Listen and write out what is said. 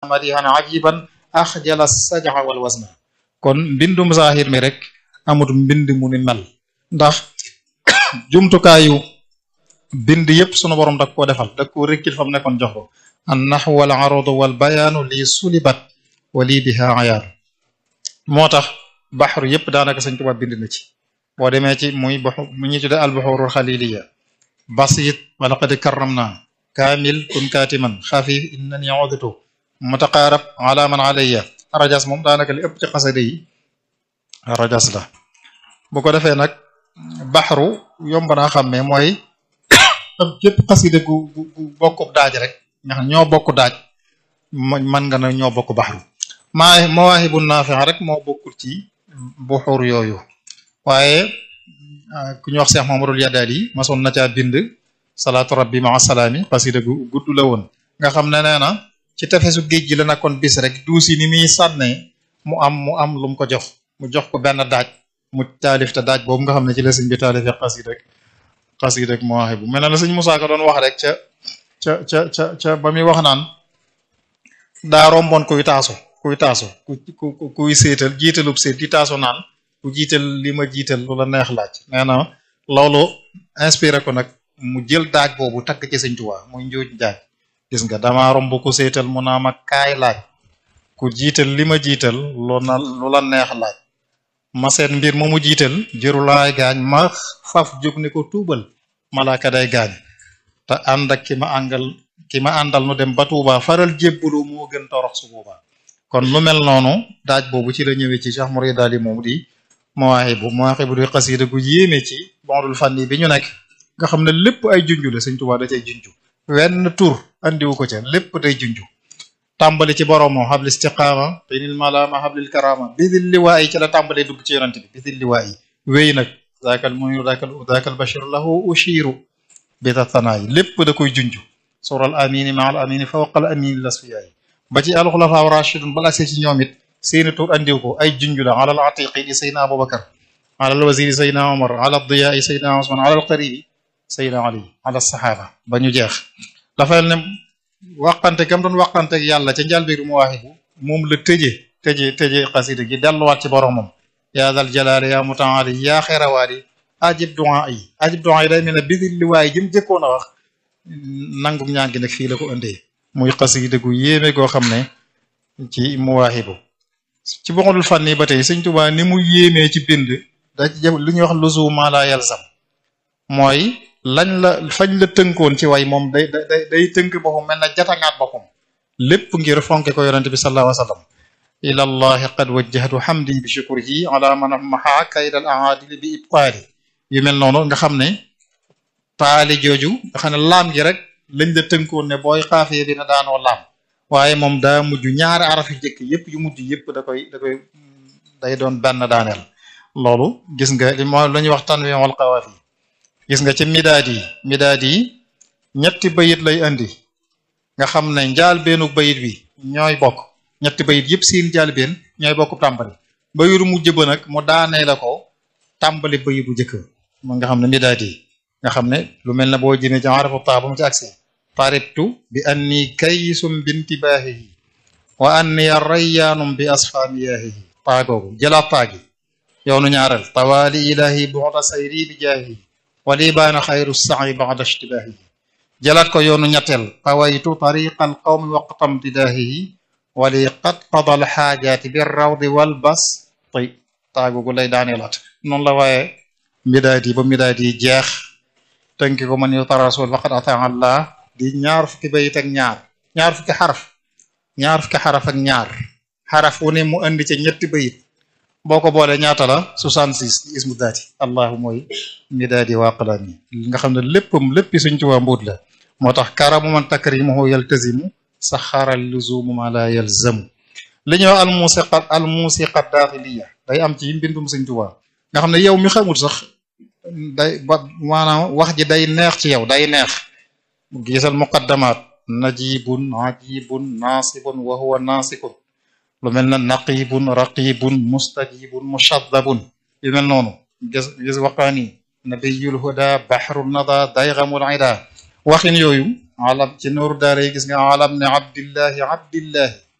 madihan ajiban axjala saj'a wal wasna kon mbindum zahir mi rek amut mbind mu ni mel ndax jumtukaayu bind yépp sunu borom dak koo defal dak koo rekkil fam nekkoon jox ko an nahwu wal arudu wal bayaanu lii sulibat wa lii biha ayaar moo tax baxru yépp daanaka Sëñ Tuubaa bind na ci boo demee ci muy baxu mu ñuy tudde al buxurul xaliliya basit wala qad karramna kaamil kun kaatiman xafif innani udtu mutaqaarab ala man alayya rajas moom daanaka li ëpp ci xasade yi rajas la bu ko defee nag baxru yomb naa xàmmee mooy am képp xaside gu gu bokkub daaj rek nga xam ñoo bokk daaj man nga na ñoo bokk baxru maa mawaahibu naafi'a rek moo bokkul ci buxur yooyu waaye ku ñu wax Cheikh Mamadul Yadaali masoon na caa bind salaatu rabbi ma salaami xasida gu gudd la woon nga xam ne nee na ci tefesu géej gi la nekkoon bis rek duusi ni muy sànnee mu am mu am lu mu ko jox mu jox ko benn daaj mu taalif te daaj boobu nga xam ne ci la sëñ bi taalifee xasida rek xasida rek mawaahibu mel na la sëñ Musaa Ka doon wax rek ca ca ca ca ca ba muy wax naan daa romboon kuy taasu kuy taasu ku ku kuy séetal jiitalub séet di taasu naan ku jiital li ma jiital lu la neex laaj nee na loolu inspiré ko nag mu jël daaj boobu takk ci Sëñ Tuubaa muy njuuj daaj gis nga dama romb ku séetal mu naa ma kaay laaj ku jiital li ma jiital lu na lu la neex laaj ma seet mbir ma mu jiital jërulaay gaañ ma faf jóg ni ko tuubal malaaka day gaañ te ànd ak ki ma àngal ki ma àndal nu dem ba Tuubaa faral jébbalu moo gën torox su boobaa kon lu mel noonu daaj boobu ci la ñëwee ci Cheikh Mouride daal moom di mawaahibu mawaahibu di xasida gu yéeme ci bondul fànni bi ñu nekk nga xam ne lépp ay junju la Sëñ Tuubaa da cay junju wenn tur andiwu ko ca lépp day junju tàmbali ci boroomo xablil istiqaama tinil malaama xablil karama bidil liwaa yi ci la tàmbalee dugg ci yonante bi bidil liwaa yi wéy nag zaakal muniru zaakal zaakal bashir lahu ushiru bi tatanaay lépp da koy junju sural amini ma al amini fawqal amini lasfiyaay ba ci alxulafaa rashidun bala see ci ñoom it seeni tur andiw ko ay junju la alal atiqi di saydna abubakar alal wasiri saydna omar alal diyaai saydna osman alal qaribi saydna ali alal saxaaba ba ñu jeex dafay ne waqante gam doon waqante ak yàlla ca njàlbéeru mawaahibu moom la tëje tëje tëje xasida gi delluwaat ci boromam yaa dal jalaali yaa mutaali yaa xeerawaali ajib du'a yi ajib du'a yi day mel ne bidil liwaay jëm jëkkoon a wax nangu ñaan gi nag fii la ko indee muy xasida gu yéeme goo xam ne ci muwaahibu ci boxalul fànni ba tey sëñ Tuubaa ni mu yéemee ci bind da ci jëm lu ñuy wax luzuma la yalzam mooy lañ la fañ la tënkoon ci way moom day day day tënk boppam mel na jatangaat boppam lépp ngir fonke ko yonente bi sallallahu alayhi wa sallam ila allahi qad wajjahtu hamdi bi shukrihi ala man maha kaydal aadili bi ibqaali yu mel noonu nga xam ne taali jooju nga xam ne laam gi rek lañ la tënkoon ne booy xaafee dina daanoo laam waaye moom daa mujj ñaari araf yu jëkk yëpp yu mujj yëpp da koy da koy day doon benn daaneel loolu gis nga li moo la ñuy wax tanwi wal qawaafi gis nga ci midaad yi midaad yi ñetti bayit lay andi nga xam ne njaal beenu bayit bi ñooy bokk ñetti bayit yëpp seen njaal been ñooy bokk tàmbali bayitu mujj ba nag mu daanee la ko tàmbali bayit bu jëkk mo nga xam ne midaad yi nga xam ne lu mel ne boo jëmee ci arafu taa ba mu ci agsi taribtu bi anni kaysum bintibaahihi wa anni rayyaanum bi asfaamiyaahihi taagoogu jëlaat taagi yoonu ñaareel tawaali ilahi buxda sayri bi jaahihi wali baana xayru sa'i ba'da ishtibaahihi jëlaat ko yoonu ñetteel tawaytu tariqa al qawmi waqtam tidaahihi wali qad qada al xaajaati bi rawdi wal bas tay taagoogu lay daaneelaat noonu la waaye midaad yi ba midaad yi jeex tënki ko man yuta rasul faqad ataa allah di ñaar fukki bayit ak ñaar ñaar fukki xaraf ñaar fukki xaraf ak ñaar xaraf wu ne mu andi ca ñetti bayit boo ko boolee ñaata la 66 ismu daati allahu mooy midaadi wa aqlaami nga xam ne léppam léppi suñ ci waa mbuut la moo tax karamu man takrimuhu yaltazimu saxara luzumu ma la yalzamu li ñuy wax al musiqa al musiqa daaxiliya day am ci mbindum suñ Tuubaa nga xam ne yow mi xamul sax day ba maanaam wax ji day neex ci yow day neex gisal muqaddamaat najibun ajibun naasibun wa huwa naasikun lu mel na naqibun raqibun mustajibun mushaddabun yu mel noonu gis gis waqaani nabiyul huda baxru nada daygamul ida waxin yooyu alam ci nooru daara yi gis nga alam ne abdillahi abdillahi